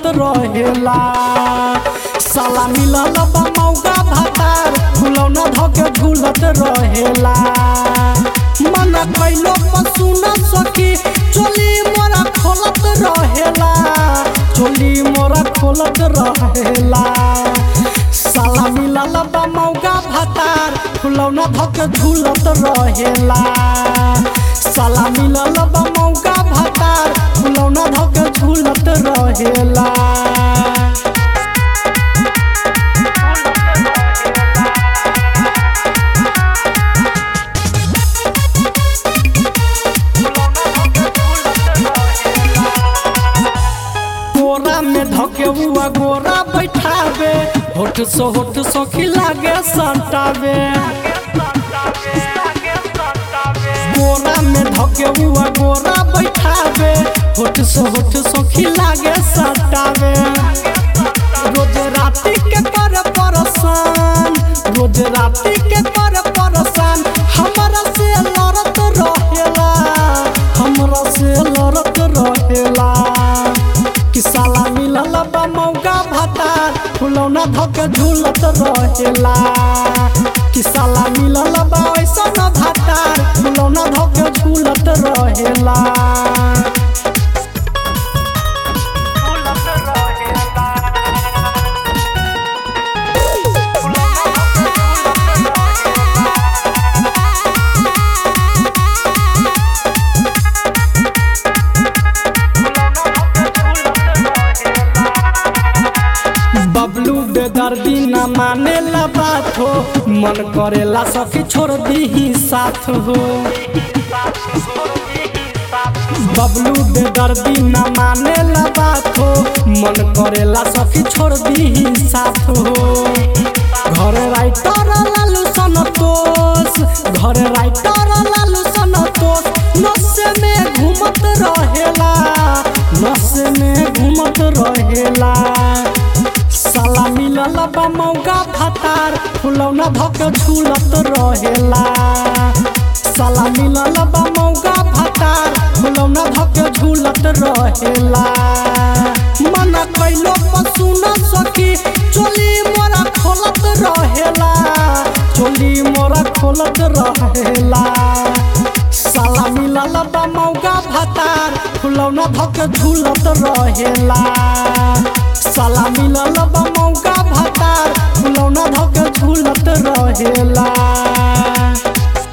रहेला साला मिलल बा मौका भातार फुलौना धके झूलत रहेला मन कैलो पशु न सकी चोली मोरा खोलत रहेला चोली मोरा खोलत रहेला साला मिलल बा मौका भातार फुलौना धके झूलत रहेला साला मिलल बा मौका भातार फुलौना धके झूलत रहेला कोरा में धके हुआ गोरा बैठावे होठ सो होठ सखी लागे संतावे कोरा में धके हुआ गोरा बैठावे होठ सो होठ सखी लागे संतावे रोज राति के कर परसान रोज राति के कर परसान हमरा से लड़त रहेला हमरा से लड़त रहेला कि साला मिलल बा मौका भातार फुलौना धके झूलत रहेला कि साला मिलल बा ऐसन भातार फुलौना धके झूलत रहेला बबलू बेदर्दी न माने ला बात हो मन करेला सखी छोड़ दी साथ हो बबलू बेदर्दी न माने ला बात हो मन करेला सखी छोड़ दी साथ हो घर राइटर लालू संतोष घर राइटर लालू संतोष नशे में घूमत रहेला नशे में घूमत रहेला साला मिलल बा मौका भातार फुलौना धके झूलत रहेला साला मिलल बा मौका भातार फुलौना धके झूलत रहेला मन कैलो पशु न सकी चोली मोरा खोलत रहेला चोली मोरा खोलत रहेला साला मिलल बा मौका भातार फुलौना धके झूलत रहेला साला मिलल बा मौका भातार फुलौना धके झूलत रहेला